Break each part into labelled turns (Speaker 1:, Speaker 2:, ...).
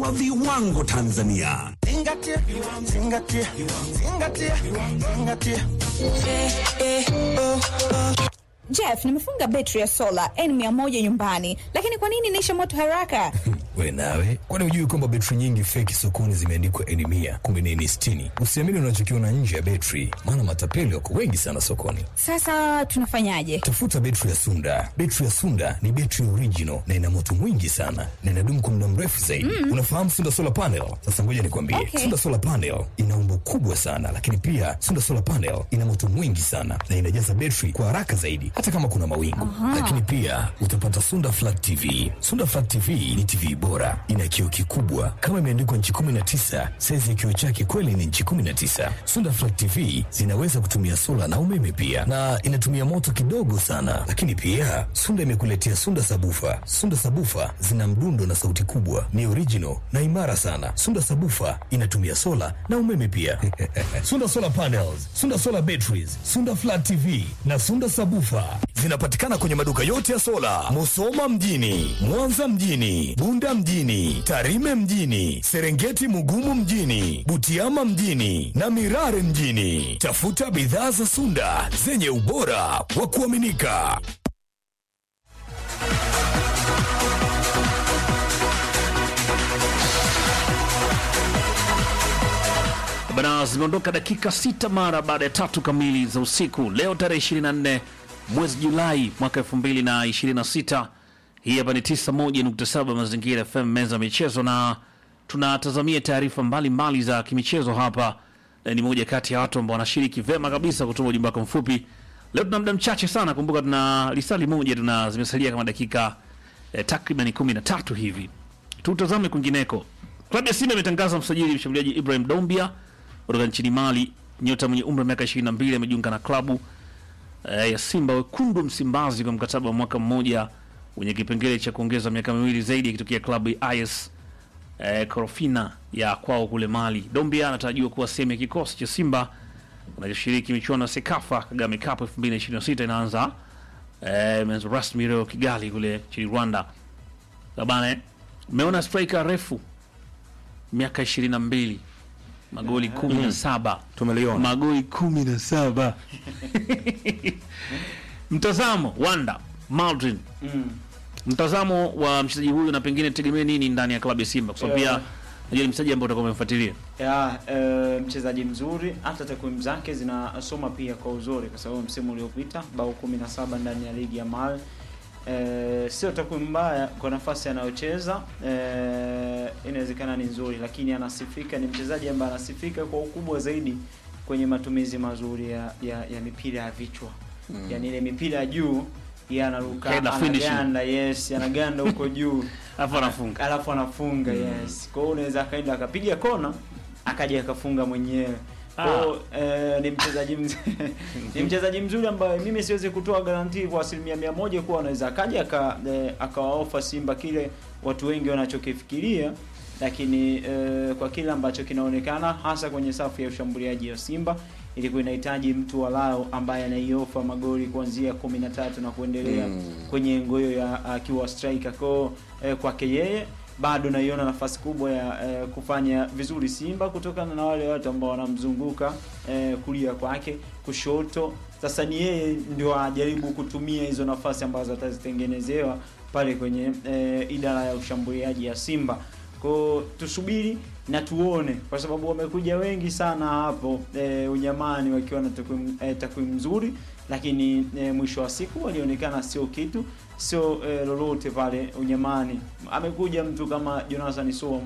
Speaker 1: wa viwango Tanzania.
Speaker 2: Zingatia, zingatia, zingatia, zingatia.
Speaker 3: Jeff, nimefunga betri ya sola N100 nyumbani, lakini kwa nini inaisha moto haraka?
Speaker 4: We nawe, kwani hujui kwamba betri nyingi feki sokoni zimeandikwa N mia kumbe ni N sitini? Usiamini unachokiona nje ya betri, maana matapeli wako wengi sana sokoni.
Speaker 3: Sasa tunafanyaje?
Speaker 4: Tafuta betri ya Sunda. Betri ya Sunda ni betri original na ina moto mwingi sana na inadumu kwa muda mrefu zaidi. Unafahamu Sunda solar panel? Sasa ngoja nikwambie,
Speaker 3: Okay.
Speaker 4: Sunda solar panel ina umbo kubwa sana, lakini pia Sunda solar panel ina moto mwingi sana na inajaza betri kwa haraka zaidi, hata kama kuna mawingu. Lakini pia utapata Sunda flat TV. Sunda flat TV ni TV bora, ina kioo kikubwa kama imeandikwa nchi 19. Saizi ya kioo chake kweli ni nchi 19. Sunda flat TV zinaweza kutumia sola na umeme pia, na inatumia moto kidogo sana. Lakini pia Sunda imekuletea Sunda sabufa. Sunda sabufa zina mdundo na sauti kubwa, ni original na imara sana. Sunda sabufa inatumia sola na umeme pia. Sunda solar panels, Sunda solar batteries, Sunda flat TV na Sunda sabufa zinapatikana kwenye maduka yote ya sola, Musoma mjini, Mwanza mjini, Bunda mjini, Tarime mjini, Serengeti Mugumu mjini, Butiama mjini na Mirare mjini. Tafuta bidhaa za Sunda zenye ubora wa kuaminika.
Speaker 5: Bana, zimeondoka dakika sita mara baada ya tatu kamili za usiku leo tarehe 24 mwezi Julai mwaka 2026. Hii hapa ni 91.7 Mazingira FM, meza ya michezo, na tunatazamia taarifa mbalimbali za kimichezo hapa. E, ni moja kati ya watu ambao wanashiriki vema kabisa kutuma ujumbe wako mfupi. Leo tuna muda mchache sana, kumbuka tuna lisali moja, tuna zimesalia kama dakika e, takriban 13 hivi. Tutazame kwingineko. Klabu ya Simba imetangaza msajili mshambuliaji Ibrahim Dombia kutoka nchini Mali. Nyota mwenye umri wa miaka 22 amejiunga na klabu eh, ya Simba wekundu Msimbazi kwa mkataba wa mwaka mmoja wenye kipengele cha kuongeza miaka miwili zaidi akitokea klabu ya IS eh, Korofina ya kwao kule Mali. Dombia anatarajiwa kuwa sehemu ya kikosi cha Simba kinachoshiriki michuano ya Sekafa Kagame Cup 2026 inaanza eh, imeanza rasmi leo Kigali kule nchini Rwanda. Labane, umeona striker refu miaka 22 magoli 17
Speaker 6: Tumeliona.
Speaker 5: magoli 17 mtazamo Wanda Maldrin mtazamo wa mchezaji huyu na pengine tegemee nini ndani ya klabu ya Simba kwa sababu pia
Speaker 7: Yeah.
Speaker 5: najua ni mchezaji ambaye utakuwa umemfuatilia
Speaker 7: ya eh, mchezaji mzuri, hata takwimu zake zinasoma pia kwa uzuri, kwa sababu msimu uliopita bao 17 ndani ya ligi ya Mali. Eh, sio takwimu mbaya kwa nafasi anayocheza, eh, inawezekana ni nzuri, lakini anasifika, ni mchezaji ambaye anasifika kwa ukubwa zaidi kwenye matumizi mazuri ya, ya, ya mipira ya vichwa mm. Yani ile mipira ya juu yeye anaruka
Speaker 5: Header finishing.
Speaker 7: anaganda, yes, anaganda huko juu
Speaker 5: alafu anafunga
Speaker 7: alafu anafunga yes. Kwa hiyo unaweza akaenda akapiga kona akaja akafunga mwenyewe. Kwa hiyo eh, ni mchezaji mzuri ni mchezaji mzuri ambaye mimi siwezi kutoa garantii kwa asilimia mia moja kuwa anaweza akaja aka, eh, akawaofa Simba kile watu wengi wanachokifikiria, lakini eh, kwa kile ambacho kinaonekana hasa kwenye safu ya ushambuliaji ya Simba ilikuwa inahitaji mtu walao ambaye anaiofa magoli kuanzia 13 na kuendelea kwenye engo hiyo ya akiwa striker. Kwa hiyo, eh, kwake yeye bado naiona nafasi kubwa ya eh, kufanya vizuri Simba kutokana na wale watu ambao wanamzunguka eh, kulia kwake, kushoto. Sasa ni yeye ndio ajaribu kutumia hizo nafasi ambazo atazitengenezewa pale kwenye eh, idara ya ushambuliaji ya Simba. Kwa tusubiri na tuone, kwa sababu wamekuja wengi sana hapo e, unyamani wakiwa na takwimu e, takwimu nzuri, lakini e, mwisho wa siku walionekana sio kitu, sio e, lolote pale unyamani. Amekuja mtu kama Jonathan Soam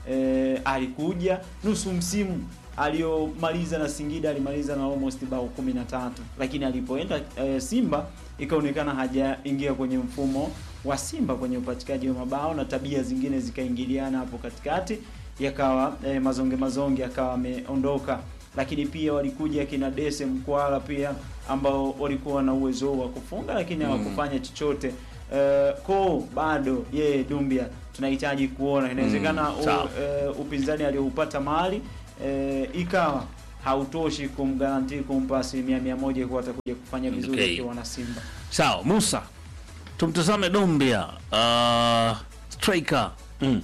Speaker 7: e, alikuja nusu msimu aliyomaliza na Singida alimaliza na almost bao 13 lakini alipoenda e, Simba ikaonekana hajaingia kwenye mfumo wa Simba kwenye upatikaji wa mabao na tabia zingine zikaingiliana hapo katikati, yakawa e, mazonge mazonge akawa ameondoka. Lakini pia walikuja kina Dese Mkwala pia ambao walikuwa na uwezo wa kufunga lakini hawakufanya chochote. Uh, ko bado yeye Dumbia tunahitaji kuona inawezekana
Speaker 5: Mm,
Speaker 7: u-
Speaker 5: sawa.
Speaker 7: eh, upinzani alioupata mahali eh, ikawa hautoshi kumgaranti kumpa asilimia mia moja kuwa atakuja kufanya vizuri
Speaker 5: Okay.
Speaker 7: akiwa na Simba.
Speaker 5: sawa Musa tumtazame Dombia uh, striker
Speaker 6: Mm.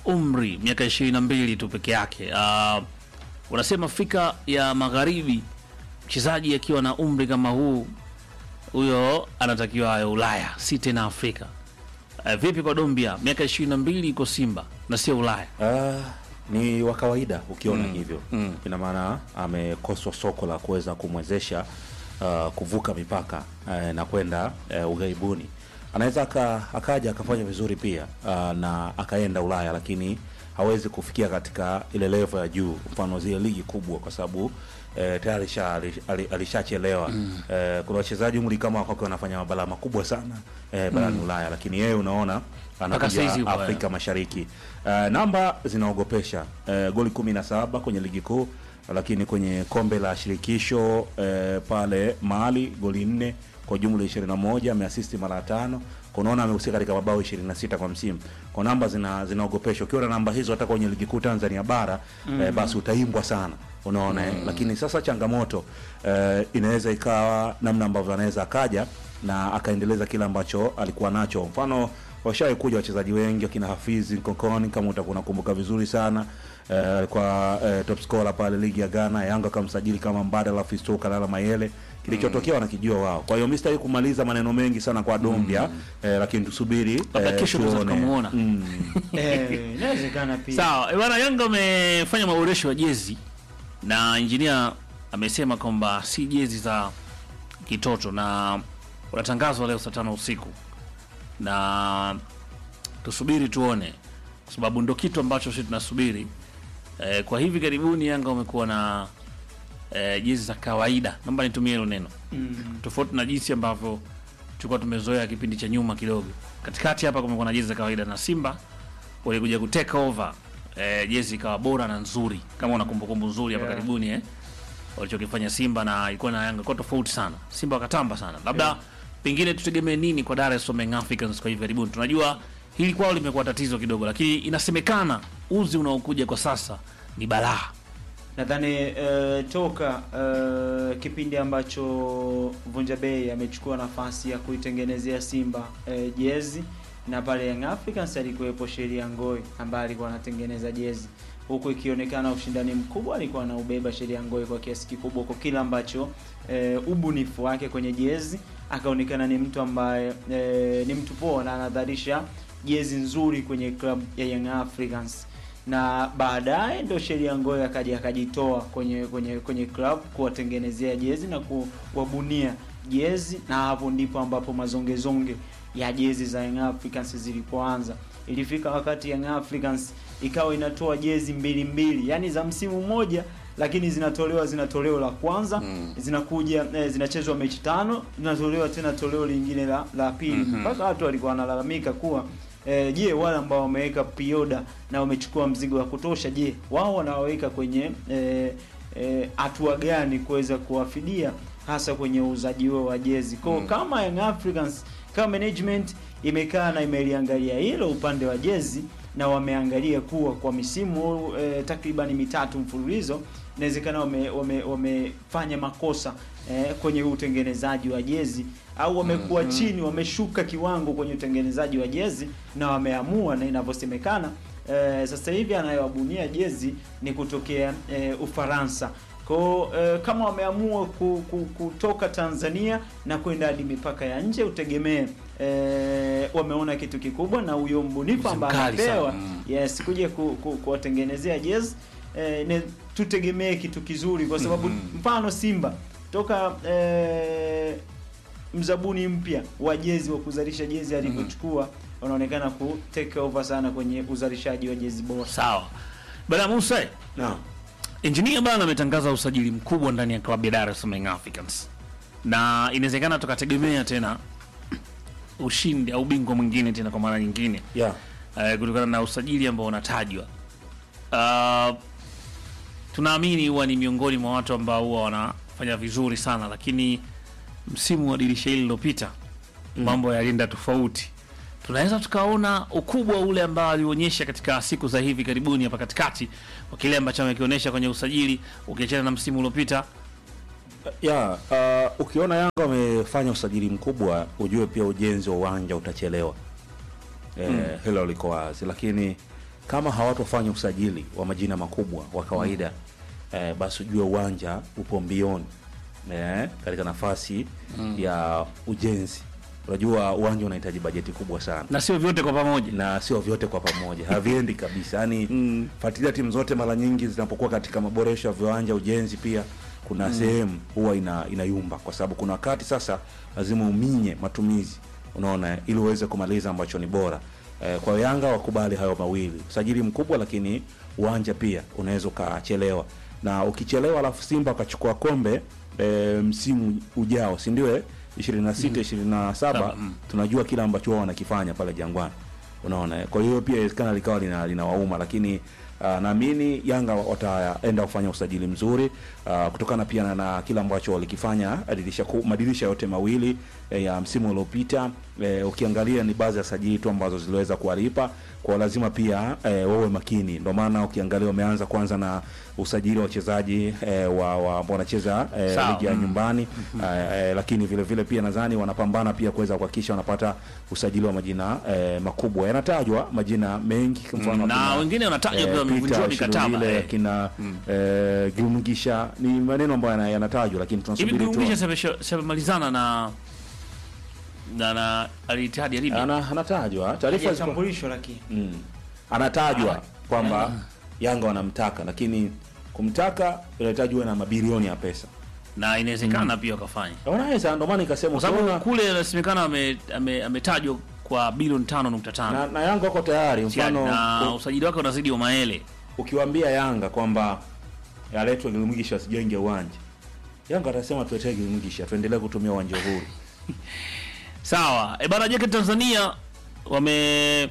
Speaker 5: umri miaka ishirini na mbili tu peke yake. Uh, unasema Afrika ya Magharibi, mchezaji akiwa na umri kama huu, huyo anatakiwa ayo Ulaya, si tena Afrika. Uh, vipi kwa Dombia, miaka ishirini na mbili iko Simba na sio Ulaya?
Speaker 6: Ah, ni wa kawaida ukiona hivyo ina maana amekoswa soko la kuweza kumwezesha ah, kuvuka mipaka eh, na kwenda eh, ughaibuni. Anaweza aka, akaja akafanya vizuri pia ah, na akaenda Ulaya, lakini hawezi kufikia katika ile level ya juu, mfano zile ligi kubwa, kwa sababu eh, tayari alisha- ali- alishachelewa. Eh, kuna wachezaji umri kama kwake wanafanya mabala makubwa sana eh, barani Ulaya, lakini yeye unaona
Speaker 5: Mpaka saizi
Speaker 6: anakuja
Speaker 5: yupo, eh.
Speaker 6: Afrika Mashariki. Uh, namba zinaogopesha uh, goli kumi na saba kwenye ligi kuu, lakini kwenye kombe la shirikisho uh, pale Mali goli nne kwa jumla 21, ameasisti mara tano. Unaona amehusika katika mabao 26 kwa msimu. Kwa namba zina zinaogopesha. Ukiwa na namba hizo hata kwenye ligi kuu Tanzania bara eh, basi utaimbwa sana. Unaona eh? Lakini sasa changamoto eh, inaweza ikawa namna ambavyo anaweza akaja na akaendeleza kile ambacho alikuwa nacho. Mfano washawahi kuja wachezaji wengi wakina Hafizi Nkokoni, kama utakuwa unakumbuka vizuri sana eh, alikuwa eh, top scorer pale ligi ya Ghana. Yanga akamsajili kama mbadala Fiston Kalala Mayele, kilichotokea wanakijua wao. Kwa hiyo mimi sitaki kumaliza maneno mengi sana kwa Dombia eh, lakini tusubiri
Speaker 5: Labda
Speaker 6: eh,
Speaker 5: kesho tunaweza
Speaker 6: tuone.
Speaker 5: tukamuona.
Speaker 6: Mm.
Speaker 7: Eh, inawezekana pia.
Speaker 5: Sawa, eh, bwana Yanga amefanya maboresho ya jezi na injinia amesema kwamba si jezi za kitoto na unatangazwa leo saa tano usiku na tusubiri tuone, kwa sababu ndo kitu ambacho sisi tunasubiri. Eh, kwa hivi karibuni Yanga wamekuwa na eh, jezi za kawaida, naomba nitumie hilo neno
Speaker 7: Mm.
Speaker 5: tofauti na jinsi ambavyo tulikuwa tumezoea kipindi cha nyuma kidogo. Katikati hapa kumekuwa na jezi za kawaida na Simba walikuja ku take over eh, jezi ikawa bora na nzuri, kama una kumbukumbu nzuri hapa
Speaker 7: Yeah.
Speaker 5: karibuni eh, walichokifanya Simba na ilikuwa na Yanga kwa tofauti sana. Simba wakatamba sana, labda
Speaker 7: Yeah.
Speaker 5: pengine tutegemee nini kwa Dar es Salaam Young Africans kwa hivi karibuni? Tunajua hili kwao limekuwa tatizo kidogo, lakini inasemekana uzi unaokuja kwa sasa ni balaa.
Speaker 7: nadhani eh, toka eh, kipindi ambacho Vunja Bei amechukua nafasi ya kuitengenezea Simba eh, jezi na pale Young Africans alikuwepo Sheria Ngoi ambaye alikuwa anatengeneza jezi huku ikionekana ushindani mkubwa alikuwa anaubeba Sheria Ngoi kwa kiasi kikubwa kwa kila ambacho eh, ubunifu wake kwenye jezi akaonekana ni mtu ambaye eh, ni mtu poa na anadharisha jezi nzuri kwenye club ya Young Africans na baadaye ndo Sheria Ngoyo akaja akajitoa kwenye kwenye kwenye club kuwatengenezea jezi na kuwabunia jezi, na hapo ndipo ambapo mazongezonge ya jezi za Young Africans zilipoanza. Ilifika wakati Young Africans ikawa inatoa jezi mbili mbili, yani za msimu mmoja, lakini zinatolewa zina toleo la kwanza
Speaker 6: Mm.
Speaker 7: zinakuja eh, zinachezwa mechi tano, zinatolewa tena toleo lingine la, la pili mpaka watu walikuwa wanalalamika kuwa eh, je, wale ambao wameweka pioda na wamechukua mzigo wa kutosha, je, wao wanawaweka kwenye eh, eh, hatua gani kuweza kuwafidia hasa kwenye uuzaji huo wa jezi kwao
Speaker 6: Mm.
Speaker 7: kama Young Africans kama management imekaa na imeliangalia hilo upande wa jezi na wameangalia kuwa kwa misimu eh, takribani mitatu mfululizo inawezekana wame, wame, wamefanya makosa eh, kwenye utengenezaji wa jezi au wamekuwa chini wameshuka kiwango kwenye utengenezaji wa jezi na wameamua na inavyosemekana eh, sasa hivi anayewabunia jezi ni kutokea eh, Ufaransa kwa eh, kama wameamua ku, ku, kutoka Tanzania na kwenda hadi mipaka ya nje utegemee eh, wameona kitu kikubwa na huyo mbunifu ambaye
Speaker 5: Mkali sana.
Speaker 7: anapewa
Speaker 5: Mm.
Speaker 7: yes kuja ku, ku, kuwatengenezea jezi eh, ne, tutegemee kitu kizuri kwa sababu mfano Simba toka eh, mzabuni mpya wa jezi wa kuzalisha jezi alivyochukua wanaonekana ku take over sana kwenye uzalishaji wa jezi bora.
Speaker 5: Sawa bana Musa,
Speaker 6: Naam.
Speaker 5: Engineer bana ametangaza usajili mkubwa ndani ya klabu ya Dar es Salaam Young Africans, na inawezekana tukategemea tena ushindi au bingwa mwingine tena kwa mara nyingine
Speaker 6: Yeah.
Speaker 5: uh, kutokana na usajili ambao unatajwa. Uh, tunaamini huwa ni miongoni mwa watu ambao huwa wanafanya vizuri sana, lakini msimu wa dirisha hili lilopita mambo yalienda tofauti. Tunaweza tukaona ukubwa ule ambao alionyesha katika siku za hivi karibuni hapa katikati kwa kile ambacho amekionyesha kwenye usajili ukiachana na msimu uliopita.
Speaker 6: ya uh, ukiona Yanga wamefanya usajili mkubwa, ujue pia ujenzi wa uwanja utachelewa. Eh, hilo liko wazi, lakini kama hawatofanya usajili wa majina makubwa wa kawaida eh, basi ujue uwanja upo mbioni eh, katika nafasi ya ujenzi. Unajua uwanja unahitaji bajeti kubwa sana
Speaker 5: na sio vyote kwa pamoja.
Speaker 6: na sio vyote kwa pamoja, haviendi kabisa. Yani mm. fuatilia timu zote, mara nyingi zinapokuwa katika maboresho ya viwanja, ujenzi, pia kuna sehemu huwa ina inayumba, kwa sababu kuna wakati sasa lazima uminye matumizi, unaona, ili uweze kumaliza ambacho ni bora. Eh, kwa Yanga wakubali hayo mawili, usajili mkubwa, lakini uwanja pia unaweza ukachelewa, na ukichelewa alafu Simba wakachukua kombe eh, msimu ujao, si ndio? eh? 26 27
Speaker 5: Saba, mm.
Speaker 6: tunajua kile ambacho wao wanakifanya pale Jangwani, unaona. eh. Kwa hiyo pia inawezekana likawa lina linawauma, lakini uh, naamini Yanga wataenda kufanya usajili mzuri uh, kutokana pia na, na kile ambacho walikifanya dirisha ku- madirisha yote mawili eh, ya msimu uliopita. Eh, ukiangalia ni baadhi ya sajili tu ambazo ziliweza kuwalipa kwa lazima pia eh, wawe makini. Ndio maana ukiangalia wameanza kwanza na usajili wa wachezaji eh, wa wa- ambao wanacheza eh,
Speaker 5: Sawa.
Speaker 6: ligi ya nyumbani eh, eh, lakini vile vile pia nadhani wanapambana pia kuweza kuhakikisha wanapata usajili wa majina eh, makubwa. Yanatajwa majina mengi kwa mfano
Speaker 5: na
Speaker 6: akina,
Speaker 5: wengine wanatajwa
Speaker 6: eh,
Speaker 5: pia wamevunjiwa
Speaker 6: Peter
Speaker 5: mikataba,
Speaker 6: Shilulile,
Speaker 5: eh.
Speaker 6: akina eh, Gilmugisha ni maneno ambayo yana- yanatajwa, lakini
Speaker 5: Hivi
Speaker 6: tunasubiri tu
Speaker 5: Gurungisha shamalizana na na na Al-Ittihad ya Libya.
Speaker 6: ana anatajwa taarifa ziko-
Speaker 7: Hajatambulisho lakini
Speaker 6: mm. anatajwa kwamba Yanga wanamtaka, lakini kumtaka inahitaji uwe na mabilioni ya pesa.
Speaker 5: na inawezekana pia wakafanya
Speaker 6: Wanaweza, ndio maana ikasema
Speaker 5: kwa sababu
Speaker 6: ukiona-
Speaker 5: kule inasemekana ame- ame- ametajwa kwa bilioni tano nukta tano
Speaker 6: na, na Yanga wako tayari. Mfano
Speaker 5: na
Speaker 6: u-
Speaker 5: usajili wake unazidi wa maele
Speaker 6: ukiwaambia Yanga kwamba aletwe Gilmugisha asijenge uwanja, Yanga atasema tuletee Gilmugisha, tuendelee kutumia uwanja huru.
Speaker 5: sawa e bana jeke tanzania wame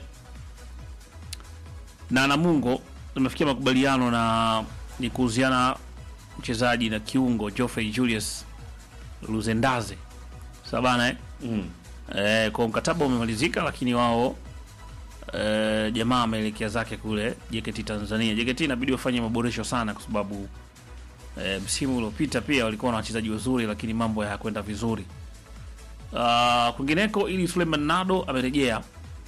Speaker 5: na namungo tumefikia makubaliano na ni kuhusiana mchezaji na kiungo Geoffrey Julius Luzendaze sawa bana eh?
Speaker 6: Mm.
Speaker 5: Eh, kwa mkataba umemalizika lakini wao eh, jamaa ameelekea zake kule JKT Tanzania. JKT inabidi wafanye maboresho sana kwa sababu eh, msimu uliopita pia walikuwa na wachezaji wazuri lakini mambo hayakwenda vizuri. Uh, kwingineko ili Suleiman Nado amerejea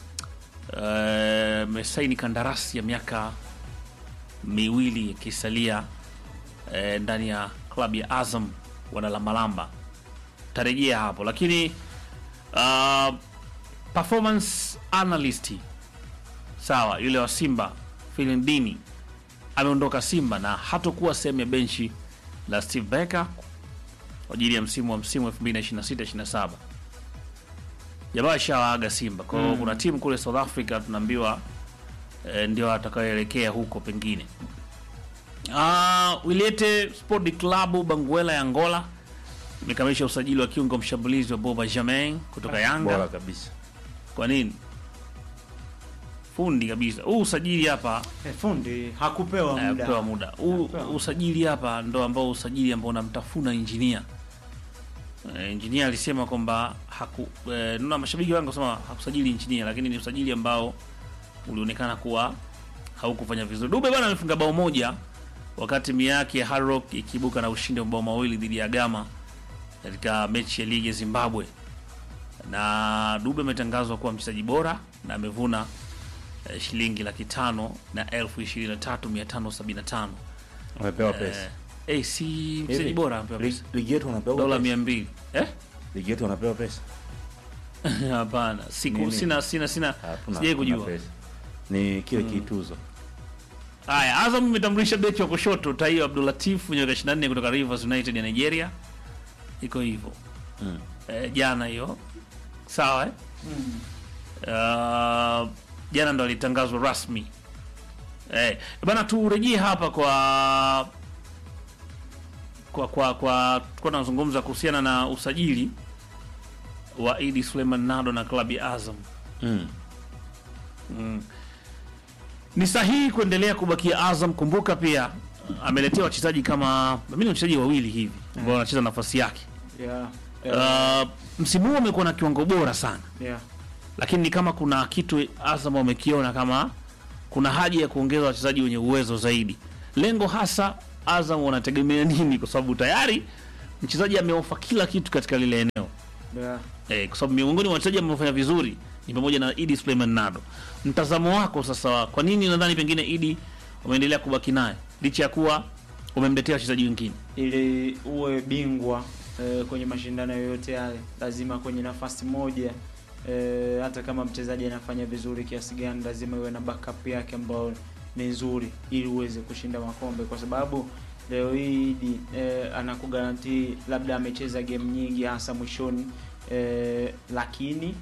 Speaker 5: eh, amesaini kandarasi ya miaka miwili ikisalia eh, ndani ya klabu ya Azam wanalambalamba tarejea hapo lakini uh, performance analyst sawa yule wa Simba Filindini ameondoka Simba na hatokuwa sehemu ya benchi la Steve Becker kwa ajili ya msimu wa msimu 2026-27 jamaa shawaaga Simba kwa hiyo kuna timu kule South Africa tunaambiwa eh, ndio atakayoelekea huko pengine uh, Wiliete Sport Club Banguela ya Angola imekamilisha usajili wa kiungo mshambulizi wa Boba Germain kutoka Yanga.
Speaker 6: Bora kabisa.
Speaker 5: Kwa nini? Fundi kabisa. Huu usajili hapa
Speaker 7: eh, fundi hakupewa
Speaker 5: eh,
Speaker 7: muda.
Speaker 5: pewa muda. Huu
Speaker 7: Hakupewa.
Speaker 5: usajili hapa ndo ambao usajili ambao unamtafuna injinia. Eh, injinia alisema kwamba haku eh, naona mashabiki wangu wasema hakusajili injinia, lakini ni usajili ambao ulionekana kuwa haukufanya vizuri. Dube bwana amefunga bao moja wakati timu yake ya Hard Rock ikiibuka na ushindi wa mabao mawili dhidi ya Gama katika mechi ya ligi ya Zimbabwe, na Dube ametangazwa kuwa mchezaji bora na amevuna eh, shilingi laki tano na elfu ishirini na tatu mia tano sabini na tano
Speaker 6: Wamepewa pesa.
Speaker 5: eh, si mchezaji
Speaker 6: Hivi,
Speaker 5: bora amepewa
Speaker 6: Ligi
Speaker 5: pesa
Speaker 6: ligi yetu wanapewa
Speaker 5: dola
Speaker 6: pesa.
Speaker 5: mia mbili eh?
Speaker 6: Ligi yetu wanapewa pesa.
Speaker 5: Hapana, siku
Speaker 6: Nini?
Speaker 5: sina sina sina
Speaker 6: Hakuna-
Speaker 5: sijai
Speaker 6: hakuna
Speaker 5: kujua.
Speaker 6: pesa. Ni kile kituzo.
Speaker 5: Haya, Azam imetambulisha beki wa kushoto Taiyo Abdulatif mwenye miaka 24 kutoka Rivers United ya Nigeria. Iko hivyo.
Speaker 6: Mm.
Speaker 5: Eh, jana hiyo. Sawa eh? Uh, jana ndo alitangazwa rasmi. Eh, bana turejee hapa kwa kwa kwa kwa tulikuwa tunazungumza kuhusiana na usajili wa Idi Suleiman Nado na klabu ya Azam.
Speaker 6: Mm.
Speaker 5: ni sahihi kuendelea kubakia Azam. Kumbuka pia ameletea wachezaji kama mimi, wachezaji wawili hivi ambao wanacheza nafasi yake.
Speaker 7: Yeah. Yeah.
Speaker 5: Uh, msimu huu amekuwa na kiwango bora sana,
Speaker 7: Yeah.
Speaker 5: lakini ni kama kuna kitu Azam wamekiona kama kuna haja ya kuongeza wachezaji wenye uwezo zaidi. Lengo hasa Azam wanategemea nini? Kwa sababu tayari mchezaji ameofa kila kitu katika lile eneo
Speaker 7: Yeah.
Speaker 5: eh, kwa sababu miongoni mwa wachezaji ambao wamefanya vizuri ni pamoja na Idi Suleiman Nado. Mtazamo wako sasa, kwa nini nadhani pengine Idi umeendelea kubaki naye licha ya kuwa umemletea wachezaji wengine?
Speaker 7: ili uwe bingwa eh, kwenye mashindano yoyote yale, lazima kwenye nafasi moja eh, hata kama mchezaji anafanya vizuri kiasi gani, lazima iwe na backup yake ambayo ni nzuri, ili uweze kushinda makombe, kwa sababu leo hii Idi eh, anakugarantii labda amecheza game nyingi hasa mwishoni eh, lakini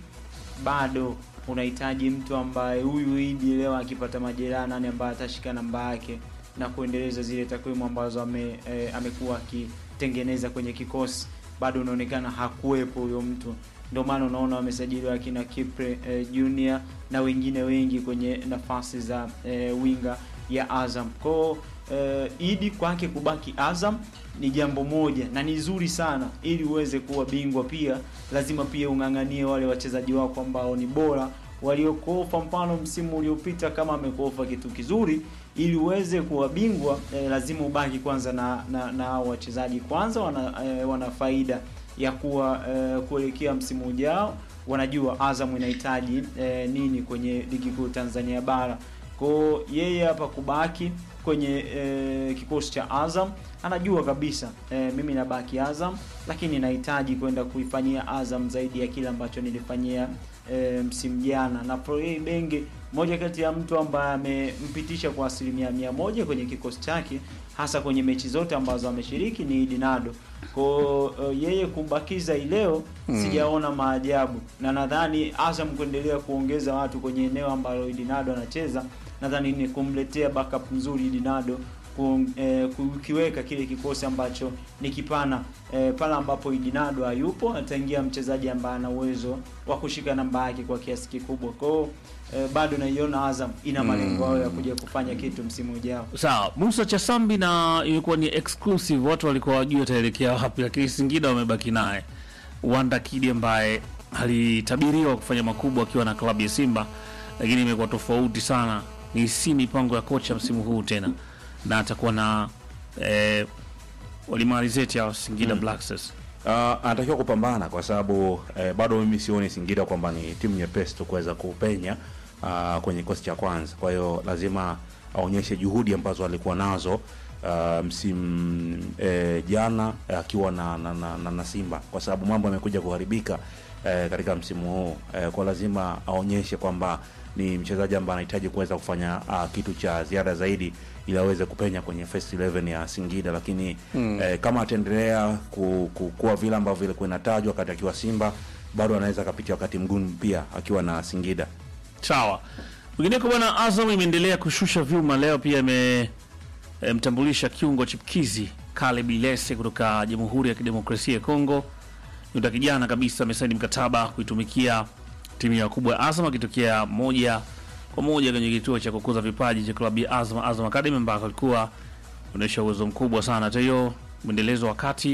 Speaker 7: bado unahitaji mtu ambaye huyu Idi leo akipata majeraha, nani ambaye atashika namba yake na kuendeleza zile takwimu ambazo ame, eh, amekuwa akitengeneza kwenye kikosi. Bado unaonekana hakuwepo huyo mtu, ndio maana unaona wamesajiliwa akina Kipre eh, Junior na wengine wengi kwenye nafasi za eh, winga ya Azam. Kwao eh, Idi kwake kubaki Azam ni jambo moja na ni zuri sana, ili uweze kuwa bingwa. Pia lazima pia ung'ang'anie wale wachezaji wako ambao ni bora waliokuofa. Mfano msimu uliopita kama amekuofa kitu kizuri, ili uweze kuwa bingwa eh, lazima ubaki kwanza na na, na hao wachezaji kwanza wana, eh, wana faida ya kuwa eh, kuelekea msimu ujao, wanajua Azam inahitaji eh, nini kwenye ligi kuu Tanzania bara. Kwa yeye hapa kubaki kwenye eh, kikosi cha Azam anajua kabisa eh, mimi nabaki Azam, lakini nahitaji kwenda kuifanyia Azam zaidi ya kile ambacho nilifanyia eh, msimu jana. Na Florent Ibenge moja kati ya mtu ambaye amempitisha kwa asilimia mia moja kwenye kikosi chake hasa kwenye mechi zote ambazo ameshiriki ni Idi Nado. Kwa uh, yeye kumbakiza ileo sijaona maajabu, na nadhani Azam kuendelea kuongeza watu kwenye eneo ambalo Idi Nado anacheza, nadhani ni kumletea backup nzuri Idi Nado ku, eh, kukiweka kile kikosi ambacho ni kipana eh, pale ambapo Idinado hayupo ataingia mchezaji ambaye ana uwezo wa kushika namba yake kwa kiasi kikubwa. Kwa hiyo eh, bado naiona Azam ina malengo hayo ya kuja kufanya kitu msimu ujao.
Speaker 5: Sawa, Musa Chasambi na ilikuwa ni exclusive, watu walikuwa wajua ataelekea wapi, lakini Singida wamebaki naye Wanda Kidi ambaye alitabiriwa kufanya makubwa akiwa na klabu ya Simba, lakini imekuwa tofauti sana. Ni si mipango ya kocha msimu huu tena, na atakuwa na eh, walimalizeti ya Singida Black Stars.
Speaker 6: Uh, anatakiwa kupambana kwa sababu eh, bado mimi sioni Singida kwamba ni timu nyepesi tu kuweza kupenya uh, kwenye kikosi cha kwanza. Kwa hiyo lazima aonyeshe juhudi ambazo alikuwa nazo uh, msimu eh, jana akiwa na, na, na, na, na Simba kwa sababu mambo yamekuja kuharibika eh, katika msimu huu eh, kwa lazima aonyeshe kwamba ni mchezaji ambaye anahitaji kuweza kufanya uh, kitu cha ziada zaidi ili aweze kupenya kwenye first 11 ya Singida, lakini eh, kama ataendelea ku, ku, kuwa vile ambavyo vilikuwa inatajwa wakati akiwa Simba, bado anaweza akapitia wakati mgumu pia akiwa na Singida.
Speaker 5: Sawa. Mwingineko bwana, Azam imeendelea kushusha vyuma. Leo pia imemtambulisha kiungo chipkizi Caleb Ilese kutoka Jamhuri ya Kidemokrasia ya Kongo. Nyota kijana kabisa amesaini mkataba kuitumikia timu ya kubwa ya Azam akitokea moja kwa moja kwenye kituo cha kukuza vipaji cha klabu ya Azam, Azam Academy, ambako alikuwa onyesha uwezo mkubwa sana. Hata hiyo mwendelezo wakati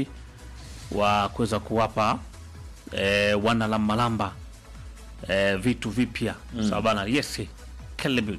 Speaker 5: wa kuweza kuwapa eh, wana la Malamba eh, vitu vipya mm. Sawa bana, yes Caleb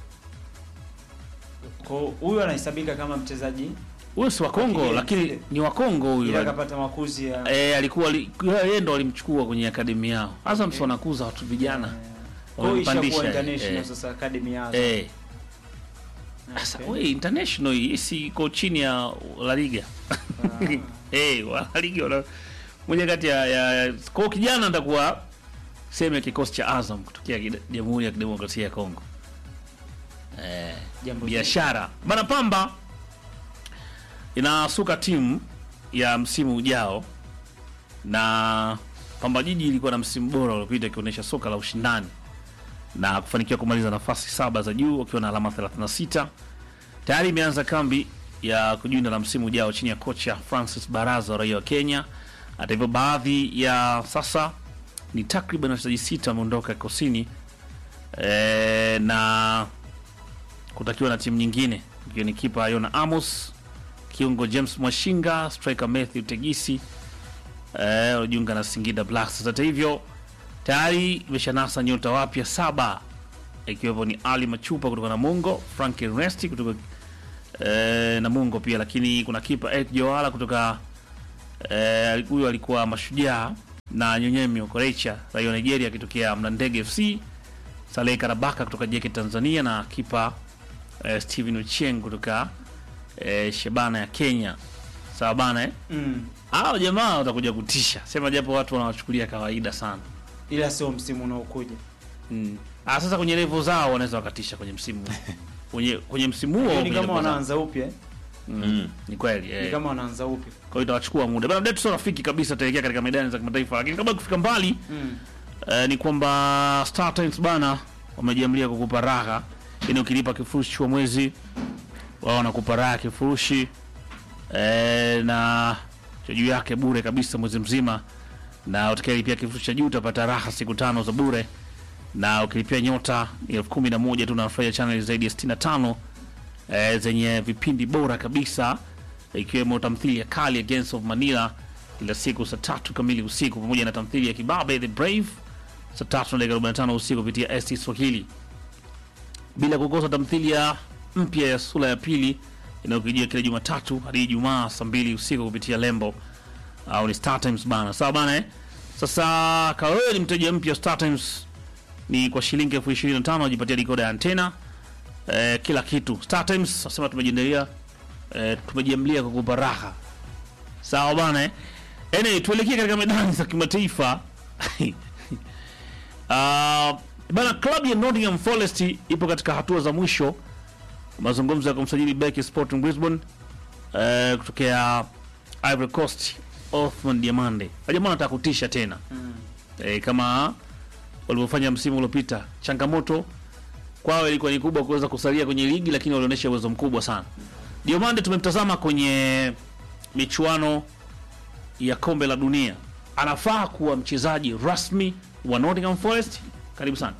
Speaker 7: Kwa hiyo huyu anahesabika kama mchezaji
Speaker 5: huyo si wa Kongo,
Speaker 7: Lakini-
Speaker 5: lakini ni wa Kongo huyu
Speaker 7: ila akapata makuzi ya
Speaker 5: eh, alikuwa ali- yeye ndo alimchukua kwenye akademi yao. Azam si wanakuza watu vijana
Speaker 7: kwa hiyo ishakuwa
Speaker 5: wamempandisha,
Speaker 7: international
Speaker 5: eh.
Speaker 7: sasa academy ya Azam.
Speaker 5: eh. Sasa
Speaker 7: Okay.
Speaker 5: we international hii si iko chini ya La Liga eh, wa La Liga wana moja kati ya, ya kwa kijana atakuwa sehemu ya kikosi cha Azam kutokea kide- Jamhuri ya Kidemokrasia ya Kongo. Eh,
Speaker 7: Jambo
Speaker 5: biashara bana. Pamba inasuka timu ya msimu ujao, na Pamba Jiji ilikuwa na msimu bora uliopita ikionyesha soka la ushindani na kufanikiwa kumaliza nafasi saba za juu wakiwa na alama 36. Tayari imeanza kambi ya kujiunga na msimu ujao chini ya kocha Francis Baraza, raia wa Kenya. Hata hivyo, baadhi ya sasa ni takriban wachezaji sita wameondoka kikosini e, na kutakiwa na timu nyingine ikiwa ni kipa Yona Amos, kiungo James Mwashinga, striker Matthew Tegisi eh, walijiunga na Singida Black Stars. Hata hivyo tayari imeshanasa nyota wapya saba ikiwepo ni Ali Machupa kutoka Namungo, Frank Ernesti kutoka eh, Namungo pia, lakini kuna kipa Eric Joala kutoka eh, huyo alikuwa Mashujaa na Nyonyemi Okorecha raia wa Nigeria akitokea Mlandege FC, Saleh Karabaka kutoka JK Tanzania na kipa eh, Steven Ochieng kutoka eh, Shabana ya Kenya. Sawa bana eh?
Speaker 7: mm.
Speaker 5: Hao jamaa watakuja kutisha, sema japo watu wanawachukulia kawaida sana.
Speaker 7: ila sio msimu unaokuja
Speaker 5: Mm. Ah, sasa kwenye level zao wanaweza wakatisha kwenye msimu kwenye kwenye msimu huo
Speaker 7: ni
Speaker 5: kwenye
Speaker 7: kama
Speaker 5: level zao.
Speaker 7: wanaanza upya eh?
Speaker 5: Mm. Ni kweli
Speaker 7: ni
Speaker 5: eh.
Speaker 7: kama wanaanza upya
Speaker 5: Kwa hiyo itawachukua muda bana. Mdetu sio rafiki kabisa, ataelekea katika medani za kimataifa, lakini kabla ya kufika mbali
Speaker 7: mm.
Speaker 5: eh, ni kwamba Star Times bana wamejiamlia kukupa raha, yani ukilipa kifurushi cha mwezi wao wanakupa raha kifurushi eh, na cha juu yake bure kabisa mwezi mzima, na utakayelipia kifurushi cha juu utapata raha siku tano za bure, na ukilipia nyota ni elfu kumi na moja tu unafurahia channel zaidi ya 65 eh, zenye vipindi bora kabisa ikiwemo tamthilia ya kali ya Gangs of Manila kila siku saa tatu kamili usiku pamoja na tamthilia ya Kibabe the Brave saa tatu na dakika 45 usiku kupitia ST Swahili, bila kukosa tamthilia mpya ya sura ya pili inayokijia kila Jumatatu hadi Ijumaa saa mbili usiku kupitia Lembo au ni Star Times bana. Sawa bana eh? Sasa kama wewe ni mteja mpya wa Star Times ni kwa shilingi elfu ishirini na tano wajipatia dikoda ya antena eh, kila kitu. Star Times nasema tumejiendelea eh, tumejiamlia kukupa raha. Sawa bana eh? Anyway, tuelekee katika medani za kimataifa. Uh, bana klabu ya Nottingham Forest ipo katika hatua za mwisho mazungumzo ya kumsajili beki Sporting Brisbane eh, kutokea Ivory Coast Othman Diamande. Jamaa anataka kutisha tena
Speaker 7: Mm.
Speaker 5: eh, kama walivyofanya msimu uliopita. Changamoto kwao ilikuwa ni kubwa kuweza kusalia kwenye ligi, lakini walionyesha uwezo mkubwa sana. Diomande tumemtazama kwenye michuano ya kombe la dunia, anafaa kuwa mchezaji rasmi wa Nottingham Forest. Karibu sana.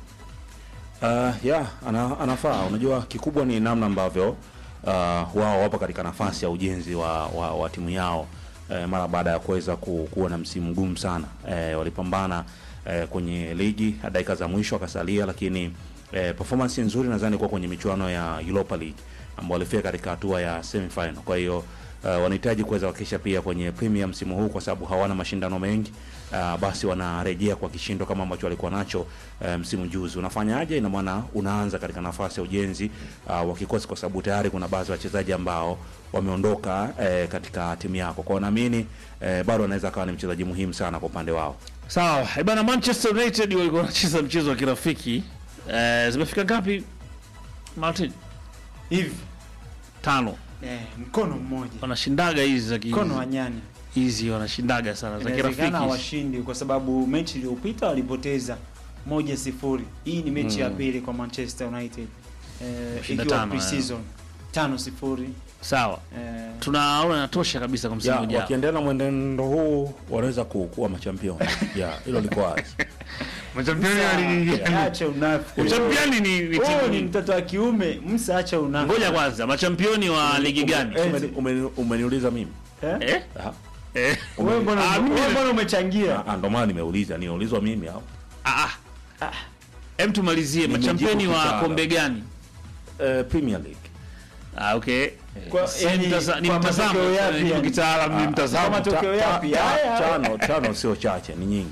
Speaker 6: Uh, ya ana, anafaa. Unajua kikubwa ni namna ambavyo uh, wao wapo katika nafasi ya ujenzi wa, wa, wa timu yao eh, mara baada ya kuweza ku, kuwa na msimu mgumu sana eh, walipambana eh, kwenye ligi hadi dakika za mwisho wakasalia, lakini eh, performance nzuri nadhani kuwa kwenye michuano ya Europa League ambao walifika katika hatua ya semifinal. Kwa hiyo uh, wanahitaji kuweza kuhakikisha pia kwenye Premier msimu huu, kwa sababu hawana mashindano mengi uh, basi wanarejea kwa kishindo kama ambacho walikuwa nacho uh, msimu juzi. Unafanyaje? Ina maana unaanza katika nafasi ya ujenzi uh, wa kikosi, kwa sababu tayari kuna baadhi ya wachezaji ambao wameondoka eh, katika timu yako. Kwa hiyo naamini eh, bado anaweza akawa ni mchezaji muhimu sana kwa upande wao.
Speaker 5: Sawa, eh, bana Manchester United walikuwa wanacheza mchezo wa kirafiki. Eh, zimefika ngapi? Martin,
Speaker 7: hivi
Speaker 5: tano.
Speaker 7: eh, mkono mmoja
Speaker 5: Wanashindaga hizi za ki-
Speaker 7: mkono wa nyani
Speaker 5: hizi wanashindaga sana za
Speaker 7: inawezekana
Speaker 5: kirafiki.
Speaker 7: hawashindi kwa sababu mechi iliyopita walipoteza moja sifuri. Hii ni mechi ya pili kwa Manchester United eh,
Speaker 5: Kushinda
Speaker 7: ikiwa
Speaker 5: tano,
Speaker 7: pre-season tano sifuri
Speaker 5: Sawa.
Speaker 7: eh,
Speaker 5: Tunaona inatosha kabisa kwa msimu
Speaker 6: Ya,
Speaker 5: ujao.
Speaker 6: wakiendelea na mwenendo huu wanaweza ku- kuwa machampion. Ya, hilo liko wazi.
Speaker 5: Machampioni
Speaker 7: acha unafiki.
Speaker 5: Uchampioni ni ni
Speaker 7: Wewe
Speaker 5: timu
Speaker 7: ni
Speaker 5: ni
Speaker 7: mtoto wa kiume, msa acha unafiki.
Speaker 5: Ngoja kwanza, machampioni wa ligi gani?
Speaker 7: Eh,
Speaker 6: Umeni- umeni- Umeniuliza mimi
Speaker 7: Eh?
Speaker 5: Eh?
Speaker 6: Aha.
Speaker 5: Eh?
Speaker 7: Wewe mbona
Speaker 5: Ah, mimi-
Speaker 7: wewe mbona umechangia?
Speaker 6: Ah, ndo maana nimeuliza, niulizwa mimi au
Speaker 5: Ah, ah. Hem tumalizie
Speaker 6: Nimejibu
Speaker 5: machampioni wa
Speaker 6: kitaalamu.
Speaker 5: kombe gani?
Speaker 6: eh, Premier League
Speaker 5: Ah, okay.
Speaker 7: Kwa-
Speaker 5: Si
Speaker 7: yani,
Speaker 5: mtaza- ni
Speaker 7: kwa
Speaker 5: mtazamo,
Speaker 7: matokeo
Speaker 5: eh,
Speaker 7: yapi
Speaker 5: ni
Speaker 7: yani?
Speaker 5: kitaalamu, ni
Speaker 6: Ah,
Speaker 5: mtazamo.
Speaker 7: kama to- matokeo
Speaker 6: Ta-
Speaker 7: yapi?
Speaker 6: ta-
Speaker 7: Haya, haya.
Speaker 6: tano tano sio chache, ni nyingi.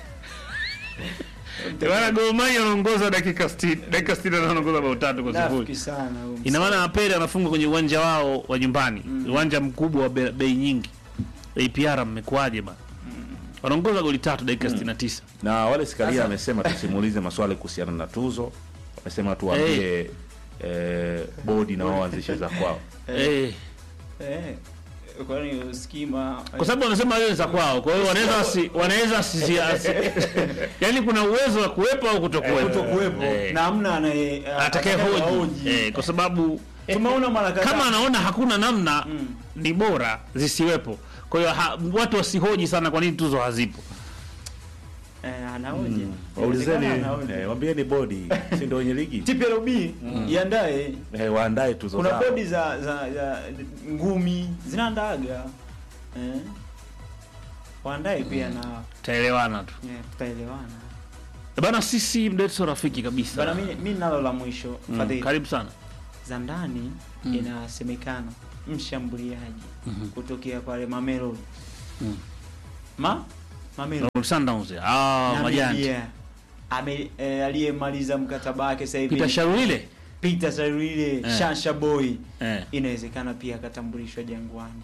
Speaker 5: Bwana Gor Mahia anaongoza dakika 60, dakika 60 na anaongoza bao tatu kwa
Speaker 7: Nafiki
Speaker 5: sifuri.
Speaker 7: sana huyu
Speaker 5: Ina maana Apele anafunga kwenye uwanja wao wa nyumbani, uwanja mkubwa wa be- bei nyingi. APR mmekuaje bana? Wanaongoza goli tatu dakika 69.
Speaker 6: Na wale Sikalia
Speaker 7: Sasa-
Speaker 6: amesema tusimuulize maswali kuhusiana na tuzo, amesema tuambie eh, bodi na wao waanzishe za kwao.
Speaker 5: Eh,
Speaker 7: Eh, kwani usikima
Speaker 5: kwa sababu wanasema wewe za kwao, kwa hiyo wanaweza wasi, wanaweza asi, asi, yani kuna uwezo wa kuwepo au kutokuwepo.
Speaker 7: kutokuwepo
Speaker 5: Eh.
Speaker 7: na hamna anaye
Speaker 5: atakaye hoji eh, kwa sababu
Speaker 7: Tumeona mara kadhaa
Speaker 5: kama anaona hakuna namna
Speaker 7: Mm.
Speaker 5: ni bora zisiwepo. Kwa hiyo ha, watu wasihoji sana kwa nini tuzo hazipo.
Speaker 7: eh, anahoji
Speaker 6: Waulizeni,
Speaker 7: Inawezekana anahoji.
Speaker 6: eh, waambieni bodi, si ndio wenye ligi
Speaker 7: TPLB iandae
Speaker 6: eh, waandae tuzo
Speaker 7: kuna
Speaker 6: zao.
Speaker 7: bodi za, za, za ngumi zinaandaga eh. waandae pia na
Speaker 5: Taelewana tu.
Speaker 7: eh, tutaelewana
Speaker 5: Bana sisi mdeto rafiki kabisa.
Speaker 7: bana mi, mi nalo la mwisho
Speaker 5: Mm,
Speaker 7: Fadhili.
Speaker 5: karibu sana.
Speaker 7: za ndani
Speaker 5: Mm.
Speaker 7: inasemekana mshambuliaji
Speaker 5: Mhm.
Speaker 7: kutokea pale Mamelodi
Speaker 5: Mm.
Speaker 7: ma Mamelodi.
Speaker 5: Sundowns ah
Speaker 7: Na
Speaker 5: majani
Speaker 7: Media. Ame eh, aliyemaliza mkataba wake sasa hivi
Speaker 5: Peter Sharulile
Speaker 7: Peter Sarwile
Speaker 5: Eh.
Speaker 7: Shansha Boy
Speaker 5: eh
Speaker 7: inawezekana pia akatambulishwa Jangwani.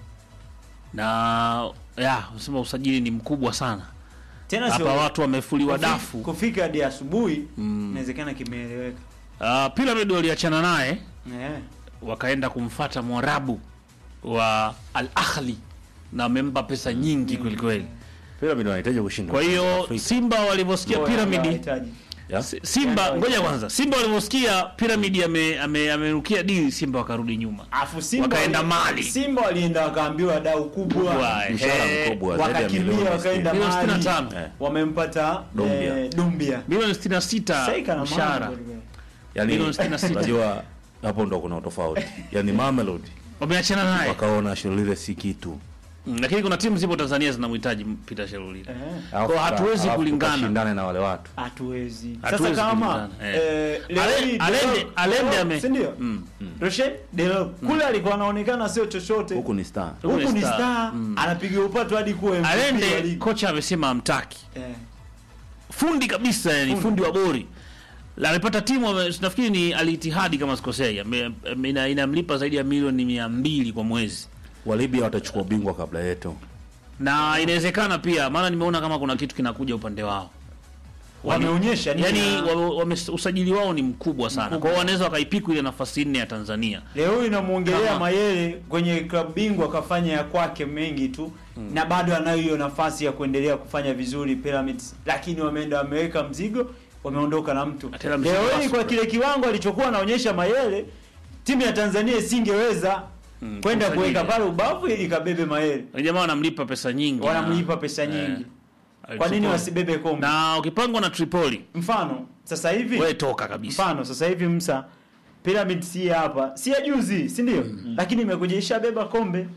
Speaker 5: na ya unasema usajili ni mkubwa sana
Speaker 7: Tena
Speaker 5: hapa watu wamefuliwa
Speaker 7: kufi-
Speaker 5: dafu
Speaker 7: kufika hadi asubuhi inawezekana kimeeleweka.
Speaker 5: uh, Pyramid waliachana naye
Speaker 7: Eh.
Speaker 5: wakaenda kumfata Mwarabu wa Al Ahli na amempa pesa nyingi kweli kweli.
Speaker 6: Pyramid wanahitaji kushinda.
Speaker 5: Kwa hiyo
Speaker 6: Afrika.
Speaker 5: Simba walivyosikia
Speaker 7: Bora
Speaker 5: Pyramid
Speaker 7: wanahitaji.
Speaker 6: Ya?
Speaker 5: Si- Simba ngoja kwanza, Simba walivyosikia Pyramid ame- ame- amerukia dili, Simba wakarudi nyuma.
Speaker 7: Afu Simba
Speaker 5: Wakaenda
Speaker 7: wali-
Speaker 5: Mali.
Speaker 7: Simba walienda wakaambiwa dau kubwa.
Speaker 5: Kubwa,
Speaker 6: Mshahara
Speaker 5: eh,
Speaker 6: mkubwa zaidi ya
Speaker 7: Wakakimbia
Speaker 6: milioni
Speaker 7: wakaenda
Speaker 5: Milioni
Speaker 7: Mali.
Speaker 5: 65.
Speaker 6: Eh.
Speaker 7: Wamempata
Speaker 6: Dumbia.
Speaker 7: eh, Dumbia.
Speaker 5: Milioni 66
Speaker 7: Sasa kana
Speaker 5: mshahara.
Speaker 7: mambo kweli.
Speaker 6: Yaani
Speaker 5: Milioni 66.
Speaker 6: unajua hapo ndo kuna utofauti. Yaani Mamelodi
Speaker 5: Wameachana naye.
Speaker 6: wakaona Shirlile si kitu.
Speaker 5: Mm, Lakini kuna timu zipo Tanzania zinamhitaji Peter Sherulile.
Speaker 7: Eh.
Speaker 6: Alafu
Speaker 5: Kwa hatuwezi
Speaker 6: alafu
Speaker 5: kulingana.
Speaker 6: tukashindane na wale watu.
Speaker 7: Hatuwezi. Sasa
Speaker 5: Hatuwezi
Speaker 7: kama
Speaker 5: kulingana, eh.
Speaker 7: eh, leo
Speaker 5: Ale-
Speaker 7: hii
Speaker 5: Alende-
Speaker 7: Delors-
Speaker 5: Alende ame-
Speaker 7: si ndio?
Speaker 5: Mm.
Speaker 7: Roshen Delors kule alikuwa anaonekana sio chochote.
Speaker 6: Huku ni star.
Speaker 5: Huku ni
Speaker 7: Huku ni
Speaker 5: star.
Speaker 7: star. Anapiga upato hadi kuwa MVP wa
Speaker 5: Alende
Speaker 7: ligi.
Speaker 5: kocha amesema amtaki.
Speaker 7: Eh.
Speaker 5: Fundi kabisa yani fundi wa bori. La amepata timu ame- nafikiri ni Al Ittihad kama sikosei. Ame- ame- ina- Inamlipa zaidi ya milioni 200 kwa mwezi.
Speaker 6: Walibia watachukua ubingwa kabla yetu.
Speaker 5: Na inawezekana pia maana nimeona kama kuna kitu kinakuja upande wao.
Speaker 7: Wameonyesha nini
Speaker 5: yani
Speaker 7: na-
Speaker 5: wame, wame, usajili wao ni mkubwa sana. Kwa hiyo wanaweza wakaipiku ile nafasi nne ya Tanzania.
Speaker 7: Leo hii inamuongelea
Speaker 5: Kama-
Speaker 7: Mayele kwenye klabu bingwa kafanya ya kwake mengi tu na bado anayo hiyo nafasi ya kuendelea kufanya vizuri Pyramids, lakini wameenda wameweka mzigo, wameondoka na mtu.
Speaker 5: Tena mzigo
Speaker 7: Leo hii
Speaker 5: rasmi.
Speaker 7: kwa kile kiwango alichokuwa anaonyesha Mayele, timu ya Tanzania isingeweza kwenda
Speaker 5: kumsajili.
Speaker 7: kuweka pale ubavu ili kabebe Mayele,
Speaker 5: Wale jamaa wanamlipa pesa nyingi. na-
Speaker 7: wanamlipa pesa nyingi.
Speaker 5: Eh,
Speaker 7: Kwa nini
Speaker 5: alichukua-
Speaker 7: wasibebe kombe?
Speaker 5: Na ukipangwa na Tripoli,
Speaker 7: Mfano sasa hivi
Speaker 5: wewe toka kabisa.
Speaker 7: mfano sasa hivi Msa Pyramid si hapa, si ya juzi, si ndio? Lakini imekuja ishabeba kombe.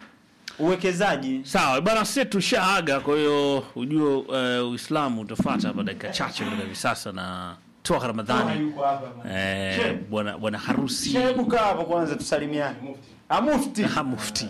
Speaker 7: Uwekezaji
Speaker 5: Sawa bwana, sisi tushaaga, kwa hiyo ujue uh, Uislamu utafuata hapa dakika chache kutoka hivi sasa na toa Ramadhani
Speaker 7: yuko hapa bwana.
Speaker 5: eh, bwana bwana harusi
Speaker 7: Hebu kaa hapo kwanza tusalimiane. Ah, mufti.
Speaker 5: Ah, mufti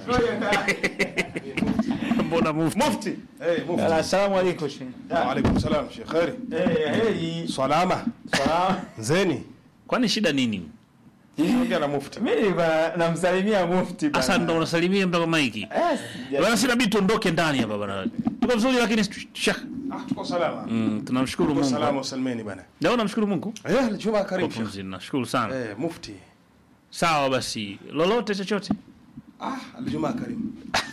Speaker 5: mbona mufti
Speaker 7: Mufti.
Speaker 8: Eh, mufti.
Speaker 7: Assalamu alaikum shehe.
Speaker 8: Waalaikum salam Sheikh Khairi.
Speaker 7: Eh, heri.
Speaker 8: Salama.
Speaker 7: Salama.
Speaker 8: Nzeni.
Speaker 5: kwani shida nini
Speaker 8: Ongea na mufti.
Speaker 7: Mimi nilikuwa namsalimia mufti bwana.
Speaker 5: hasa ndo unasalimia mpaka maiki
Speaker 7: Eh, sija-
Speaker 5: bwana sina bidi tuondoke ndani hapa bwana tuko vizuri lakini shah
Speaker 8: Ah, tuko salama.
Speaker 5: mm, tunamshukuru
Speaker 8: Tuko
Speaker 5: Mungu
Speaker 8: salama usalimeni bana.
Speaker 5: leo namshukuru Mungu
Speaker 8: Eh, Juma
Speaker 5: kwa
Speaker 8: karibu Sheikh.
Speaker 5: pumzi nashukuru sana
Speaker 8: Eh, mufti.
Speaker 5: sawa basi lolote chochote
Speaker 8: Ah, Juma karibu.